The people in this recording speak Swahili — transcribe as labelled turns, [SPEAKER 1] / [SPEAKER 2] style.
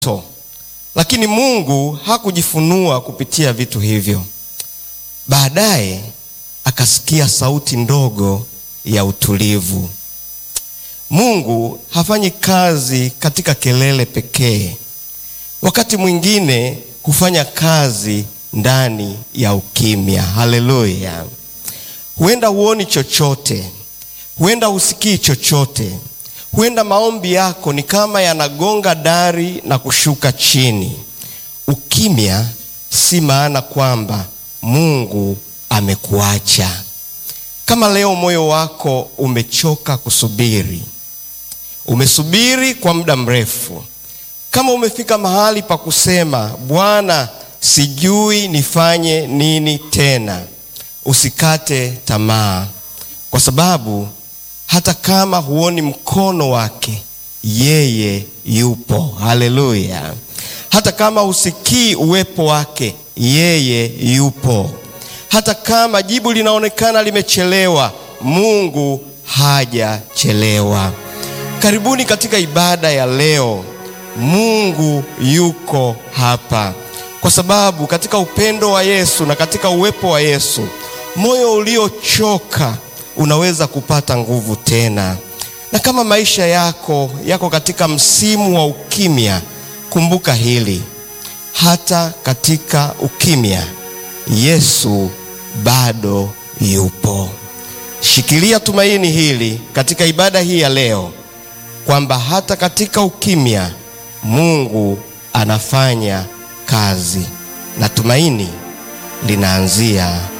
[SPEAKER 1] to, lakini Mungu hakujifunua kupitia vitu hivyo. Baadaye akasikia sauti ndogo ya utulivu. Mungu hafanyi kazi katika kelele pekee. Wakati mwingine hufanya kazi ndani ya ukimya. Haleluya! Huenda huoni chochote, huenda husikii chochote, huenda maombi yako ni kama yanagonga dari na kushuka chini. Ukimya si maana kwamba Mungu amekuacha. Kama leo moyo wako umechoka kusubiri, umesubiri kwa muda mrefu, kama umefika mahali pa kusema Bwana, sijui nifanye nini tena, usikate tamaa, kwa sababu hata kama huoni mkono wake, yeye yupo. Haleluya! Hata kama husikii uwepo wake, yeye yupo. Hata kama jibu linaonekana limechelewa, Mungu hajachelewa. Karibuni katika ibada ya leo. Mungu yuko hapa, kwa sababu katika upendo wa Yesu na katika uwepo wa Yesu, moyo uliochoka unaweza kupata nguvu tena. Na kama maisha yako yako katika msimu wa ukimya, kumbuka hili, hata katika ukimya Yesu bado yupo. Shikilia tumaini hili katika ibada hii ya leo, kwamba hata katika ukimya Mungu anafanya kazi na tumaini linaanzia